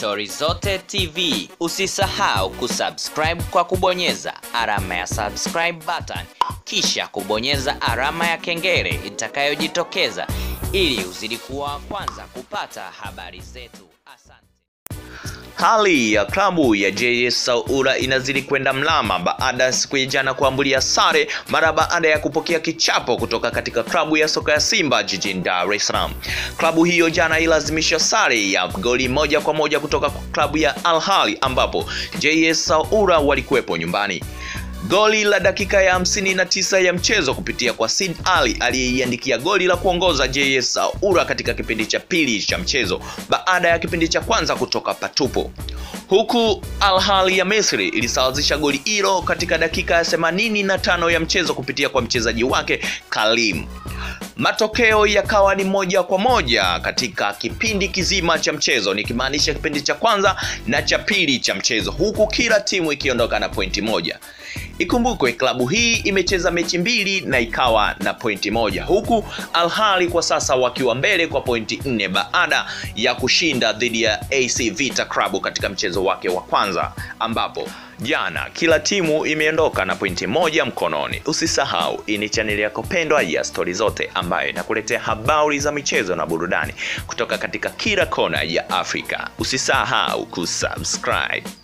Stori Zote TV. Usisahau kusubscribe kwa kubonyeza alama ya subscribe button, kisha kubonyeza alama ya kengele itakayojitokeza ili uzidi kuwa wa kwanza kupata habari zetu. Asante. Hali ya klabu ya JS Saoura inazidi kwenda mlama baada ya siku ya jana kuambulia sare mara baada ya kupokea kichapo kutoka katika klabu ya soka ya Simba jijini Dar es Salaam. Klabu hiyo jana ilazimisha sare ya goli moja kwa moja kutoka kwa klabu ya Al Ahly ambapo JS Saoura walikuwepo nyumbani. Goli la dakika ya 59 ya mchezo kupitia kwa Sid Ali aliyeiandikia goli la kuongoza JS Saoura katika kipindi cha pili cha mchezo baada ya kipindi cha kwanza kutoka patupo, huku Al Ahly ya Misri ilisawazisha goli hilo katika dakika ya 85 ya mchezo kupitia kwa mchezaji wake Kalim. Matokeo yakawa ni moja kwa moja katika kipindi kizima cha mchezo, nikimaanisha kipindi cha kwanza na cha pili cha mchezo, huku kila timu ikiondoka na pointi moja. Ikumbukwe klabu hii imecheza mechi mbili na ikawa na pointi moja, huku Al Ahly kwa sasa wakiwa mbele kwa pointi nne baada ya kushinda dhidi ya AC Vita Club katika mchezo wake wa kwanza, ambapo jana kila timu imeondoka na pointi moja mkononi. Usisahau, hii ni chaneli yako pendwa ya Stori Zote ambayo inakuletea habari za michezo na burudani kutoka katika kila kona ya Afrika. Usisahau kusubscribe.